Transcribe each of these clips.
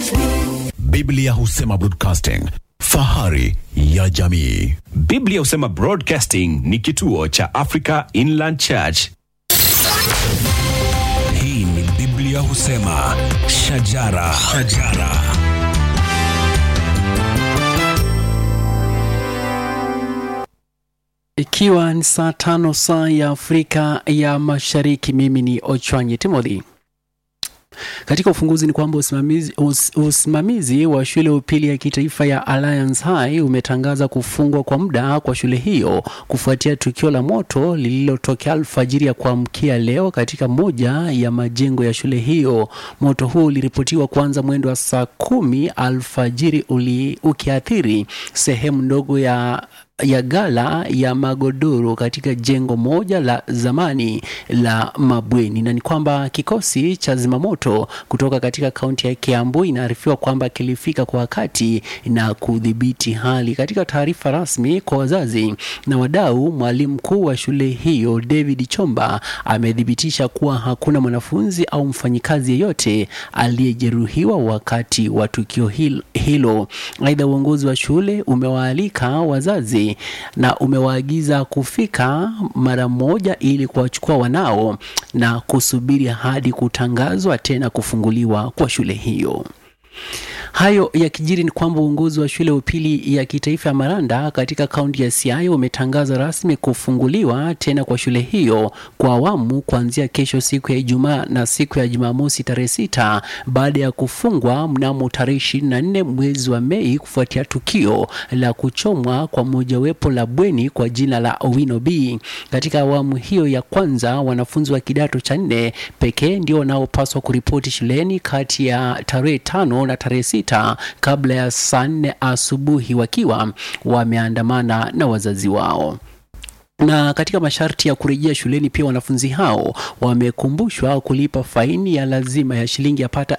Biblia husema broadcasting, fahari ya jamii. Biblia husema Broadcasting ni kituo cha Africa Inland Church. Hii ni Biblia husema shajara, shajara. Ikiwa ni saa tano saa ya Afrika ya Mashariki, mimi ni Ochwanyi Timothy. Katika ufunguzi ni kwamba usimamizi, us, usimamizi wa shule ya upili ya kitaifa ya Alliance High umetangaza kufungwa kwa muda kwa shule hiyo kufuatia tukio la moto lililotokea alfajiri ya kuamkia leo katika moja ya majengo ya shule hiyo. Moto huu uliripotiwa kuanza mwendo wa saa kumi alfajiri uli, ukiathiri sehemu ndogo ya ya gala ya magodoro katika jengo moja la zamani la mabweni, na ni kwamba kikosi cha zimamoto kutoka katika kaunti ya Kiambu inaarifiwa kwamba kilifika kwa wakati na kudhibiti hali. Katika taarifa rasmi kwa wazazi na wadau, mwalimu mkuu wa shule hiyo David Chomba amethibitisha kuwa hakuna mwanafunzi au mfanyikazi yeyote aliyejeruhiwa wakati wa tukio hil- hilo. Aidha, uongozi wa shule umewaalika wazazi na umewaagiza kufika mara moja ili kuwachukua wanao na kusubiri hadi kutangazwa tena kufunguliwa kwa shule hiyo. Hayo yakijiri ni kwamba uongozi wa shule ya upili ya kitaifa ya Maranda katika kaunti ya Siaya umetangaza rasmi kufunguliwa tena kwa shule hiyo kwa awamu kuanzia kesho siku ya Ijumaa na siku ya Jumamosi tarehe sita baada ya kufungwa mnamo tarehe ishirini na nne mwezi wa Mei kufuatia tukio la kuchomwa kwa mojawapo la bweni kwa jina la Owino B. Katika awamu hiyo ya kwanza, wanafunzi wa kidato cha nne pekee ndio wanaopaswa kuripoti shuleni kati ya tarehe tano na tarehe sita kabla ya saa nne asubuhi wakiwa wameandamana na wazazi wao na katika masharti ya kurejea shuleni pia wanafunzi hao wamekumbushwa kulipa faini ya lazima ya shilingi yapata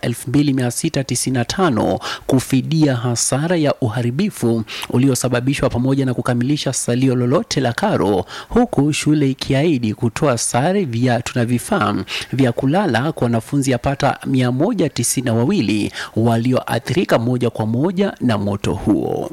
2695 kufidia hasara ya uharibifu uliosababishwa pamoja na kukamilisha salio lolote la karo, huku shule ikiahidi kutoa sare, viatu na vifaa vya kulala kwa wanafunzi yapata 192 walioathirika moja kwa moja na moto huo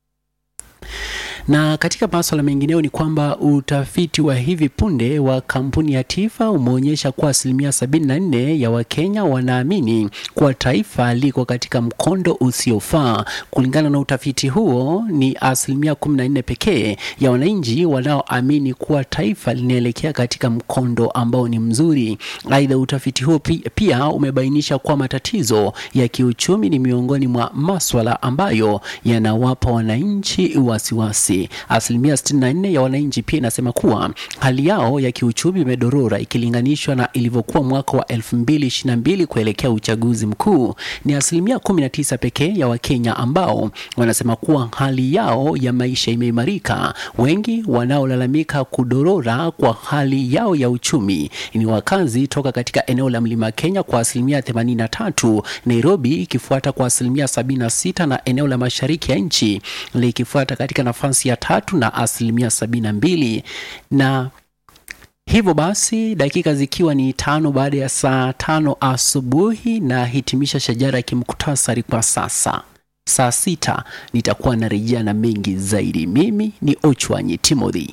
na katika maswala mengineo ni kwamba utafiti wa hivi punde wa kampuni ya Tifa umeonyesha kuwa asilimia 74 ya Wakenya wanaamini kuwa taifa liko katika mkondo usiofaa. Kulingana na utafiti huo, ni asilimia 14 pekee ya wananchi wanaoamini kuwa taifa linaelekea katika mkondo ambao ni mzuri. Aidha, utafiti huo pi- pia umebainisha kuwa matatizo ya kiuchumi ni miongoni mwa maswala ambayo yanawapa wananchi wasiwasi. Asilimia 64 ya wananchi pia inasema kuwa hali yao ya kiuchumi imedorora ikilinganishwa na ilivyokuwa mwaka wa 2022 kuelekea uchaguzi mkuu. Ni asilimia 19 pekee ya Wakenya ambao wanasema kuwa hali yao ya maisha imeimarika. Wengi wanaolalamika kudorora kwa hali yao ya uchumi ni wakazi toka katika eneo la Mlima Kenya kwa asilimia 83, Nairobi ikifuata kwa asilimia 76 na eneo la mashariki ya nchi likifuata katika nafasi ya tatu na asilimia 72 na hivyo basi dakika zikiwa ni tano baada ya saa tano asubuhi na hitimisha shajara ya kimuktasari kwa sasa saa sita nitakuwa narejea na mengi zaidi mimi ni ochwanyi timothy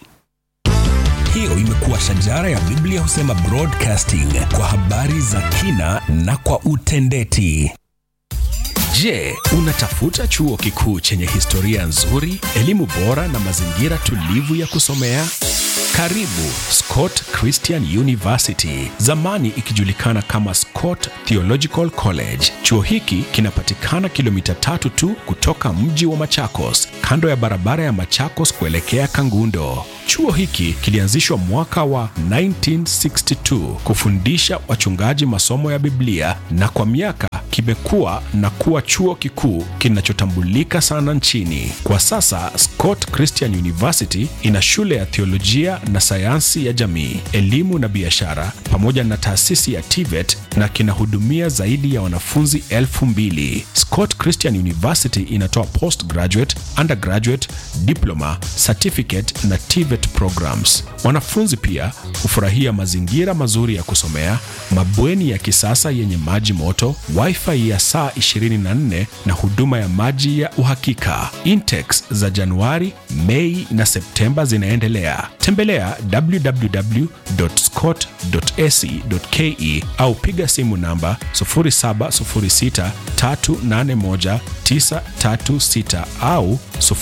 Hiyo imekuwa shajara ya Biblia husema broadcasting kwa habari za kina na kwa utendeti. Je, unatafuta chuo kikuu chenye historia nzuri, elimu bora na mazingira tulivu ya kusomea? Karibu Scott Christian University, zamani ikijulikana kama Scott Theological College. Chuo hiki kinapatikana kilomita tatu tu kutoka mji wa Machakos, kando ya barabara ya Machakos kuelekea Kangundo. Chuo hiki kilianzishwa mwaka wa 1962 kufundisha wachungaji masomo ya Biblia na kwa miaka kimekuwa na kuwa chuo kikuu kinachotambulika sana nchini. Kwa sasa Scott Christian University ina shule ya theolojia na sayansi ya jamii, elimu na biashara, pamoja na taasisi ya TVET na kinahudumia zaidi ya wanafunzi elfu mbili. Scott Christian University inatoa postgraduate, undergraduate, diploma, certificate na TVET programs. Wanafunzi pia hufurahia mazingira mazuri ya kusomea, mabweni ya kisasa yenye maji moto, wifi wifi ya saa 24 na huduma ya maji ya uhakika. Intex za Januari, Mei na Septemba zinaendelea. Tembelea www.scott.ac.ke au piga simu namba 0706381936 au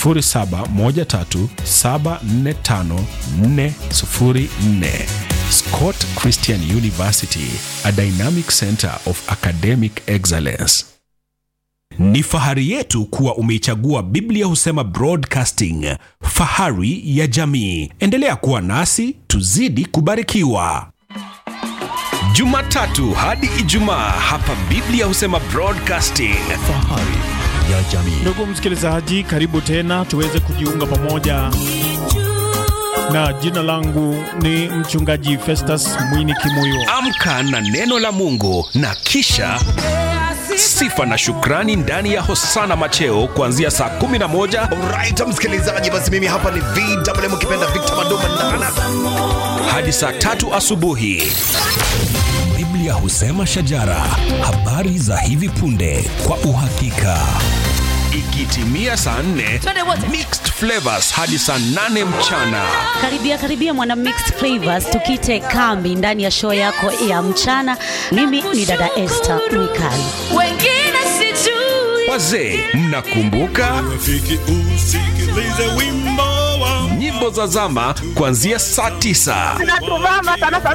0713745404. Scott Christian University, a dynamic center of academic excellence. Ni fahari yetu kuwa umeichagua Biblia Husema Broadcasting, fahari ya jamii. Endelea kuwa nasi, tuzidi kubarikiwa. Jumatatu hadi Ijumaa hapa Biblia Husema Broadcasting. Fahari ya jamii. Ndugu msikilizaji, karibu tena tuweze kujiunga pamoja, na jina langu ni mchungaji Festus Mwini Kimuyo. Amka na neno la Mungu na kisha sifa na shukrani ndani ya Hosana Macheo kuanzia saa 11 Alright, msikilizaji, basi mimi hapa ni VMM ukipenda Victor Manduma Ndana. hadi saa tatu asubuhi. Biblia Husema Shajara, habari za hivi punde kwa uhakika. Ikitimia saa 4 Twende wote. mixed flavors hadi saa 8 mchana. Karibia karibia mwana mixed flavors, tukite kambi ndani ya show yako ya mchana. Mimi ni dada Esther Mwikali. wengine sijui Wazee, mnakumbuka nyimbo za zama kuanzia saa 9 natuvama sana sana